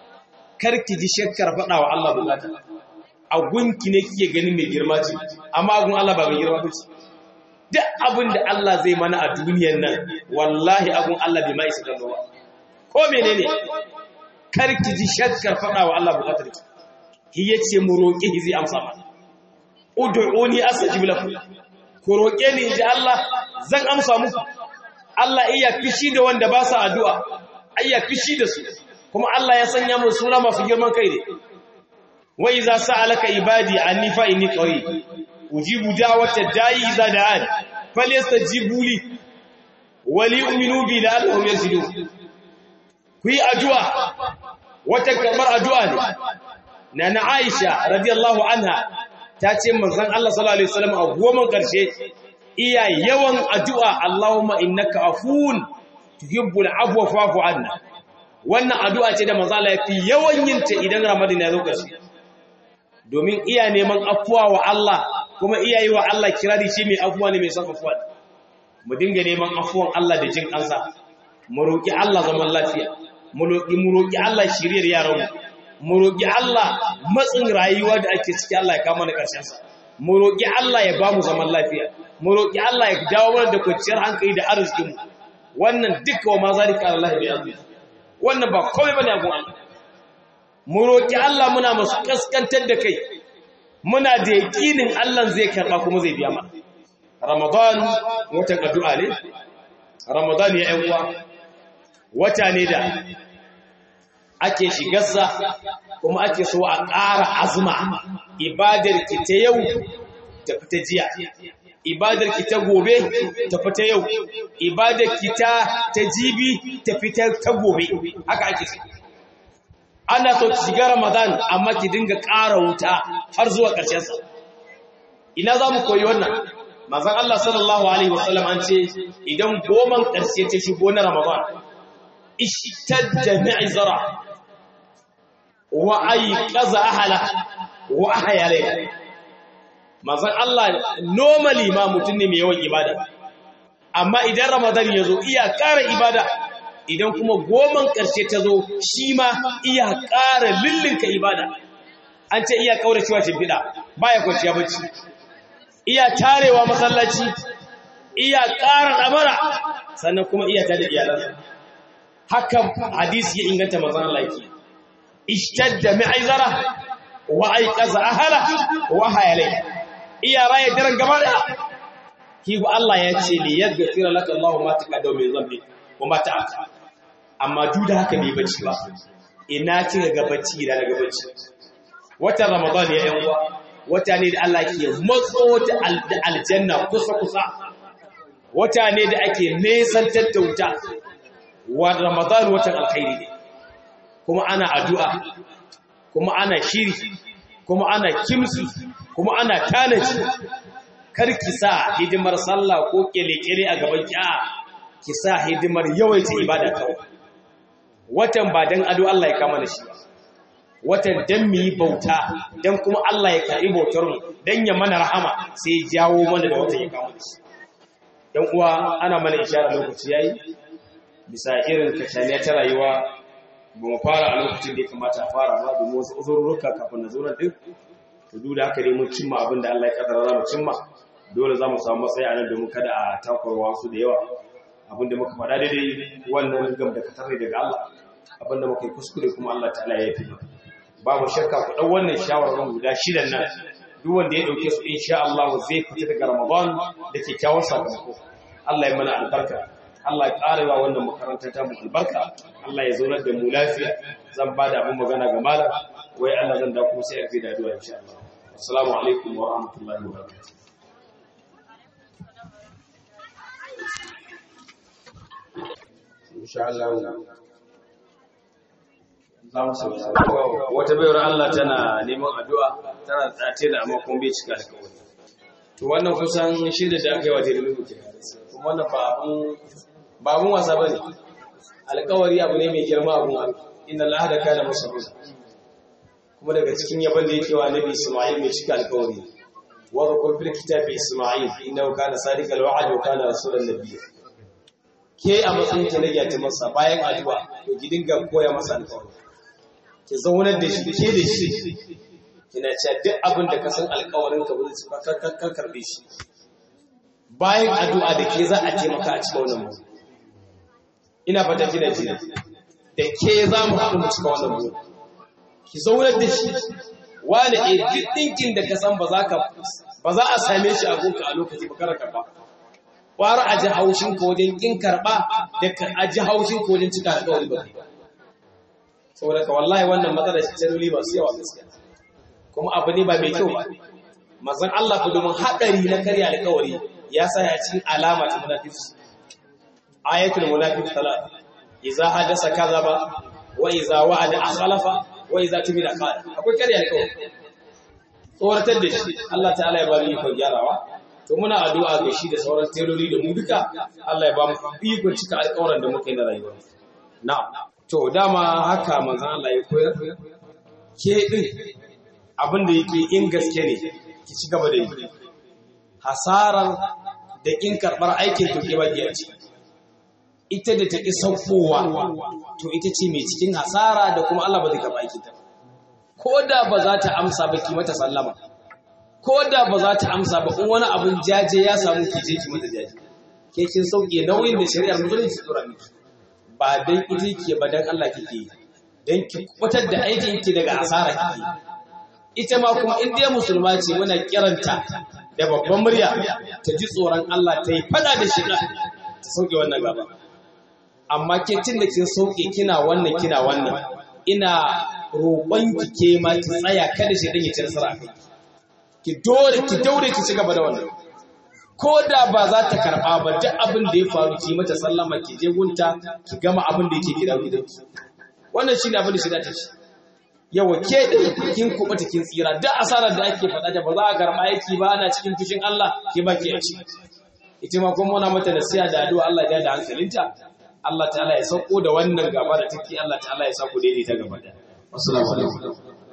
karki ji shakkar faɗa wa Allah bukata a gunki ne kike ganin mai girma ce amma agun Allah ba mai girma ba ce duk abin da Allah zai mana a duniyar nan wallahi agun Allah bai mai isa kallo ba ko menene karki ji shakkar faɗa wa Allah bukatar ki ki yace mu roƙe ki zai amsa mana ud'uni astajib lakum ku roƙe ni inji Allah zan amsa muku Allah iya fishi da wanda ba sa addu'a ayya fishi da su kuma Allah ya sanya mu suna masu girman kai ne wa iza sa'alaka ibadi anni fa inni qarib ujibu da'wata da'i iza da'an falyastajibu li wa liyu'minu bi la'allahum yazidun ku yi addu'a wata kamar addu'a ne na na Aisha radiyallahu anha ta ce manzon Allah sallallahu alaihi wasallam a goma karshe iya yawan addu'a Allahumma innaka afuwun tuhibbul afwa fa'fu anna wannan addu'a ce da manzon Allah yafi yawan yin ta idan Ramadan ya zo karshe domin iya neman afuwa wa Allah kuma iya yi wa Allah kirari shi mai afuwa ne mai son afuwa mu dinga neman afuwan Allah da jin kansa mu roki Allah zaman lafiya mu roƙi Allah shiriyar yaranmu mu roƙi Allah matsin rayuwa da ake ciki Allah ya kama na ƙarshensa mu roƙi Allah ya ba mu zaman lafiya mu roƙi Allah ya dawo mana da kwanciyar hankali da arzikinmu wannan duka wa ma zalika Allah bi azmi wannan ba komai bane abun Allah mu roƙi Allah muna masu kaskantar da kai muna da yaƙinin Allah zai karɓa kuma zai biya mana Ramadan watan addu'a ne Ramadan ya ƴan uwa wata ne da ake shigarsa kuma ake so a ƙara azuma ibadar ki ta yau ta fita jiya ibadar ki ta gobe ta fita yau ibadar ki ta ta jibi ta fita ta gobe haka ake so ana so ki shiga ramadan amma ki dinga ƙara wuta har zuwa ƙarshen sa ina za mu koyi wannan manzon Allah sallallahu alaihi wasallam an ce idan goman ƙarshe ta shigo na ramadan ishtadda mi'zara wa ayqaza ahla wa ahya layla manzon Allah normally ma mutun ne mai yawan ibada amma idan ramadan yazo iya ƙara ibada idan kuma goman ƙarshe ta zo shi ma iya ƙara lillinka ibada an ce iya kauracewa shimfiɗa baya kwanciya bacci iya tarewa masallaci iya ƙara ɗamara sannan kuma iya tada iyalansa haka hadisi ya inganta manzon Allah yake ishtadda mi'zara wa ayqaza ahla wa hayalai iya raye daren gaba da ki Allah ya ce li yaghfira laka Allahu ma taqaddama min dhanbi wa ma ta'akhkhara amma duk da haka bai bacci ba ina kika ga bacci da daga bacci watan ramadan ya yan uwa wata ne da Allah ke matso da aljanna kusa kusa wata ne da ake nesantar da wuta wa ramadan watan alkhairi ne kuma ana addu'a kuma ana shiri kuma ana kimsi kuma ana tanaji karki sa hidimar sallah ko kele-kele a gaban ki'a ki sa hidimar yawaita ibada kawai watan ba dan ado Allah ya kama da shi watan dan mu yi bauta dan kuma Allah ya karbi bautar mu dan ya mana rahama sai ya jawo mana da watan ya kama da shi dan uwa ana mana ishara lokaci yayi bisa irin kashaniya ta rayuwa ba mu fara a lokacin da ya kamata a fara ba domin wasu uzurruka kafin na zuran din to duk da haka dai mun cimma abin da Allah ya kaddara za mu cimma dole za mu samu matsayi a nan domin kada a takwarwa su da yawa abinda muka faɗa daidai wannan gam da katar daga Allah abinda muka yi kuskure kuma Allah ta'ala ya fi babu shakka ku ɗau wannan shawarwarin guda shidan nan duk wanda ya ɗauke su insha Allah zai fita daga Ramadan da kyakkyawar sakamako Allah ya mana albarka Allah ya ƙara wa wannan makarantar ta mu albarka Allah ya zaunar da mu lafiya zan ba da abin magana ga malam wai Allah zan da kuma sai a fi da addu'a insha Allah assalamu alaikum wa rahmatullahi wa barakatuh insha Allah za mu samu wata bayar Allah tana neman addu'a tana tsace da amma kuma bai cika da kawai to wannan kusan shirya da aka yi wa jirgin rubuce kuma wannan ba abun ba abun wasa bane alƙawari abu ne mai girma abu inna Allah da kana masabun kuma daga cikin yaban da yake wa Nabi Isma'il mai cika alƙawari wa zakar fil kitabi Isma'il innahu kana sadiqal wa'd wa kana rasulan nabiyya ke a matsayin ki na gyata masa bayan addu'a to ki dinga koya masa alƙawari ki zaunar da shi ke da shi kina cewa duk abin da ka san alƙawarin ka ba zai ka karbe shi bayan addu'a da ke za a taimaka a cikin wannan mutum ina fata kina ji da ke za mu haɗu mu cika wannan mutum ki zaunar da shi wani a duk ɗinkin da ka san ba za ka ba za a same shi a gunka a lokaci ba kara karɓa ƙwara a ji haushin ka wajen ƙin karɓa da a ji haushin ka wajen cika alƙawari ba saboda ka wallahi wannan matsalar shi taroli masu yawa gaskiya kuma abu ne ba mai kyau ba mazan Allah ku domin haɗari na karya alƙawari ya sa ya cikin alama ta munafiki ayatul munafiq salat idza hadasa kadhaba wa idza wa'ada akhlafa wa idza tumila qala akwai karya alƙawari tsoratar da shi Allah ta'ala ya ba mu ikon gyarawa to muna addu'a ga shi da sauran teloli da mu duka Allah ya ba mu ikon cika alƙawaran da muka yi na rayuwa na'am to dama haka manzon Allah ya koyar ke din abin da yake in gaske ne ki ci gaba da yi hasarar da in karɓar aikin to ke baki a ciki ita da ta ƙi saukowa to ita ce mai cikin hasara da kuma Allah ba zai karɓa aikin ta ko da ba za ta amsa ba ki mata sallama ko da ba za ta amsa ba in wani abun jaje ya samu ki je ki mata jaje ke kin sauke nauyin da shari'ar musulunci tsora miki ba dan ita ke ba dan Allah kike yi dan ki kwatar da aikin ki daga asara kike ita ma kuma in dai musulma ce muna kiranta da babban murya ta ji tsoron Allah ta yi fada da shi ta sauke wannan gaba amma ke tun da kin sauke kina wannan kina wannan ina roƙon ki ke ma ki tsaya kada shi dan ya ci nasara kai ki dore ki daure ki ci gaba da wannan ko da ba za ta karɓa ba duk abin da ya faru ki mata sallama ki je gunta ki gama abin da yake gida gidanki wannan shine abin da shi da ta shi yawa ke da kin kubuta kin tsira duk asarar da ake faɗa da ba za a karɓa yaki ba ana cikin fushin Allah ke ba ki a ci ita ma kuma muna mata nasiha da addu'a Allah ya da hankalinta Allah ta'ala ya sauko da wannan gaba da take Allah ta'ala ya sa ku daidaita gaba da assalamu alaikum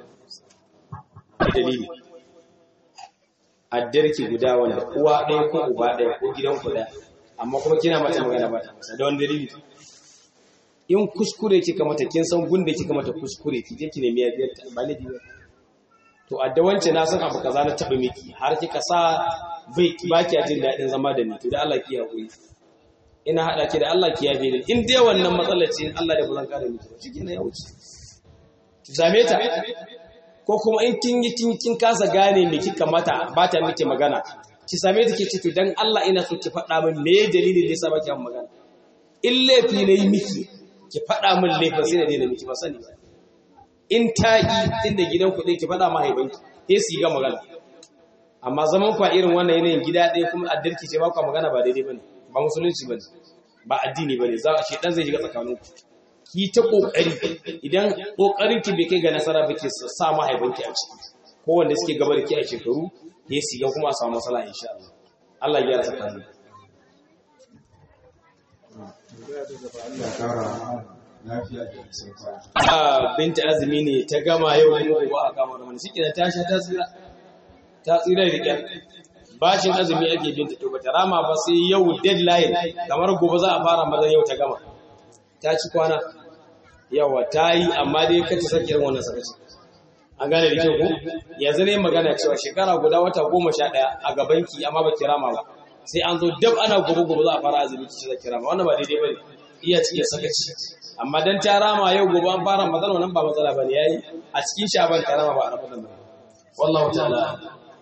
dalili addarki guda wanda uwa ɗaya ko uba ɗaya ko gidan ku ɗaya amma kuma kina mata magana ba ta masa da wani dalili in kuskure kika mata kin san gunda kika mata kuskure ki je ki nemi yafiyar ta ba laifi ba to adda wance na san abu kaza na taɓa miki har kika sa bai ba ki jin daɗin zama da ni to da Allah ki hakuri ina haɗa ki da Allah ki yafe ni in dai wannan matsalar ce Allah da ba zan kare miki ba shikenan ya wuce ki same ta ko kuma in kin yi kin kin kasa gane me kika mata ba ta miki magana ki same ta ki ce to dan Allah ina so ki faɗa min me dalilin da yasa baki magana in laifi ne yi miki ki faɗa min laifin sai na daina miki ba sani ba in ta yi inda gidan kuɗi ki faɗa mahaifanki sai su yi ga magana amma zaman kwa irin wannan yanayin gida ɗaya kuma addarki ce ba kwa magana ba daidai bane ba musulunci bane ba addini bane za a shi dan zai shiga tsakaninku ki ta kokari idan kokarin ki bai kai ga nasara ba ki sa mahaifanki a ciki ko wanda suke gaba da ki a shekaru ya siga kuma a samu matsala insha Allah Allah ya yarda tsakanin binta azumi ne ta gama yau kuma gobe a kama mana shi kenan ta sha ta tsira ta tsira da kyar bashin azumi ake binta to bata rama ba sai yau deadline kamar gobe za a fara mazan yau ta gama ta ci kwana yawa ta yi amma dai kace sake irin wannan sakaci an gane da kyau ko yanzu ne magana cewa shekara guda wata goma sha ɗaya a gabanki amma ba rama ba sai an zo dab ana gobe gobe za a fara azumi ki zaki rama wannan ba daidai bane iya ci sakaci amma dan ta rama yau gobe an fara matsala wannan ba matsala bane yayi a cikin shaban ta rama ba a ramadan ba wallahu ta'ala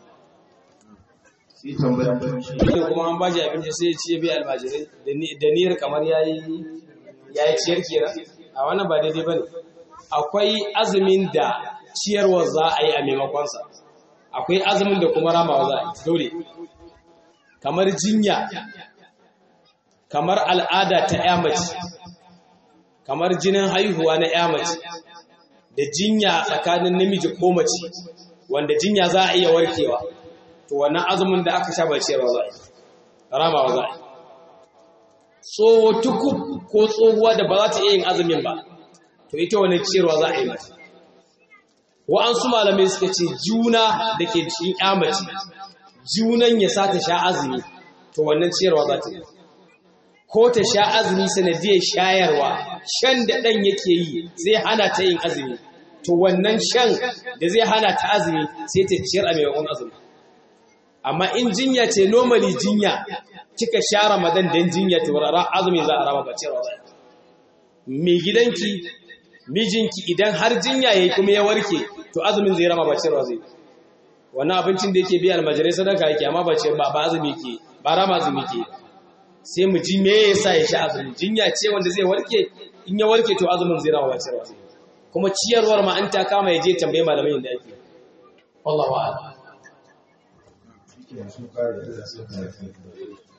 sai tambaya kuma an bashi abinci sai ya ci bai almajirai da niyyar kamar yayi yayi ciyar kenan a wannan ba daidai bane akwai azumin da ciyarwa za a yi a maimakonsa akwai azumin da kuma ramawa za a yi dole kamar jinya kamar al'ada ta ya mace kamar jinin haihuwa na ya mace da jinya tsakanin namiji ko mace wanda jinya za a iya warkewa to wannan azumin da aka sha ba ciyarwa za a yi ramawa za a yi tsoho tukub ko tsohuwa da ba za ta iya yin azumin ba to ita wani ciyarwa za a yi mata wa'ansu malamai suka ce juna da ke cikin yamaci junan ya sa ta sha azumi to wannan ciyarwa za ta yi ko ta sha azumi sanadiyar shayarwa shan da ɗan yake yi zai hana ta yin azumi to wannan shan da zai hana ta azumi sai ta ciyar a maimakon azumi amma in jinya ce normally jinya kika sha ramadan dan jinya to rara azumi za a rama ba ciyarwa ba mai gidanki mijinki idan har jinya yayi kuma ya warke to azumin zai rama ba ciyarwa zai wannan abincin da yake biya almajirai sadaka yake amma ba ce ba ba azumi yake ba rama azumi yake sai mu ji me yasa ya sha azumi jinya ce wanda zai warke in ya warke to azumin zai rama ba ciyarwa zai kuma ciyarwar ma an ta kama ya je tambaye malamai inda ake wallahu a'lam